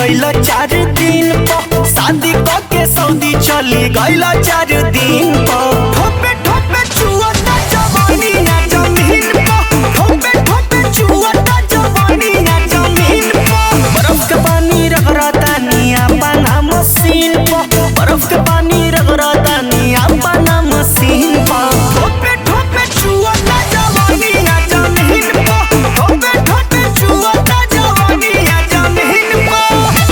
गइल चार दिन प शादी क के सऊदी चली गइल चार दिन प ठोपे ठोपे चुअता जवानी ना जमीन प ठोपे ठोपे चुअता जवानी ना जमीन प बर्फ के पानी रगड़ता निया पाना मशीन प बर्फ के पानी रगड़ता निया पाना मशीन प ठोपे ठोपे चुअता जवानी ना जमीन प ठोपे ठोपे चुअता जवानी ना जमीन प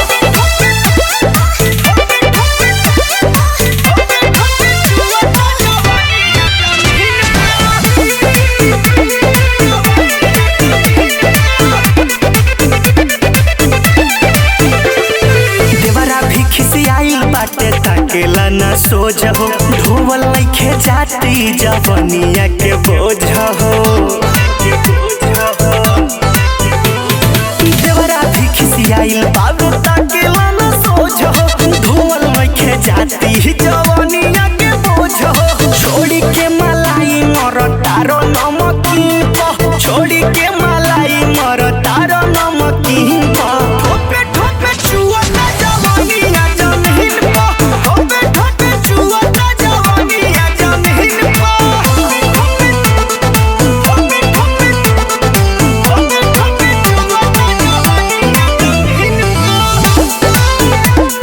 देवरा भी खिसियाइल बाटे ताकेला ना सोझ हो ढोवल लइखे जाती जवनिया के बोझ हो देवरा भी खिसियाइल बाबू ताकेला ना सोझ हो ढोवल लइखे जाती जवनिया के बोझ हो छोड़ी के मलाई मर तारो नमकीन प छोड़ी के मलाई मर तारो नमकीन प ठोपे ठोपे चुअता जवानी ना जमीन प ठोपे ठोपे चुअता जवानी ना जमीन प ठोपे ठोपे ठोपे ठोपे ठोपे चुअता जवानी ना जमीन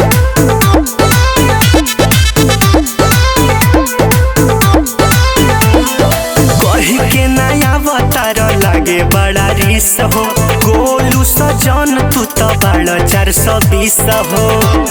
कही के नया अवतार लागे बड़ा रिस हो गोलू सजन तू तो बड़ा चार सौ बीस हो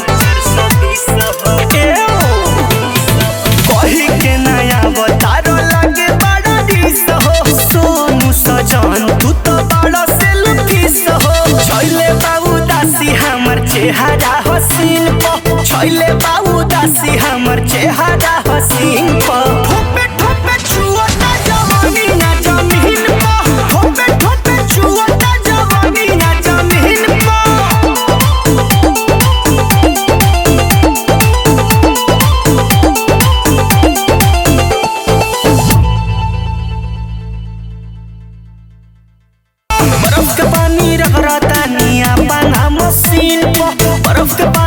एओ। कही के नया अवतार लागे बड़ा रिस हो सोनू सजन तू तो बड़ा सेल्फिस हो छैले बाबू दासी हमर चेहरा हसीन प छैले बाबू दासी हमर चेहरा हसीन प ठोपे ठोपे छुअता जवानी ना जमीन प ठोपे ठोपे छुअता जवानी ना जमीन प बर्फ के पानी रगड़ता निया पाना मशीन प बर्फ के पानी